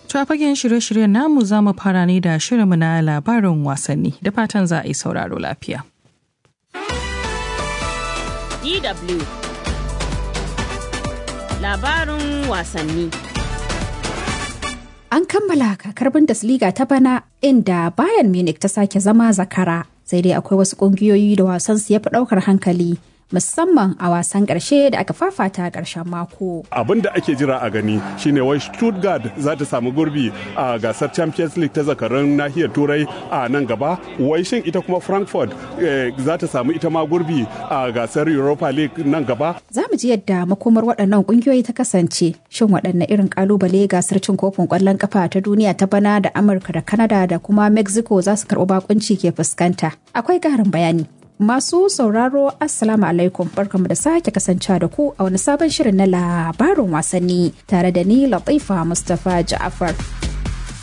To a fagen shirye-shiryen namu za mu fara ne da shirinmu na labarin wasanni da fatan za a yi sauraro lafiya. DW Labarin wasanni An kammala kakar Bundesliga ta bana inda Bayern Munich ta sake zama zakara sai dai akwai wasu ƙungiyoyi da wasansu ya fi ɗaukar hankali musamman a wasan ƙarshe da aka fafata a ƙarshen mako. Abin da ake jira a gani shine wai Stuttgart za ta samu gurbi a gasar Champions League ta zakarun nahiyar Turai a nan gaba. Wai shin ita kuma Frankfurt za ta samu ita ma gurbi a gasar Europa League nan gaba. Za mu ji yadda makomar waɗannan ƙungiyoyi ta kasance. Shin waɗanne irin ƙalubale gasar cin kofin ƙwallon ƙafa ta duniya ta bana da Amurka da Canada da kuma Mexico za su karɓi bakunci ke fuskanta. Akwai ƙarin bayani. Masu sauraro Assalamu alaikum barkamu da sake kasancewa da ku a wani sabon shirin na labarin wasanni tare da ni Latifa Mustapha Ja'afar.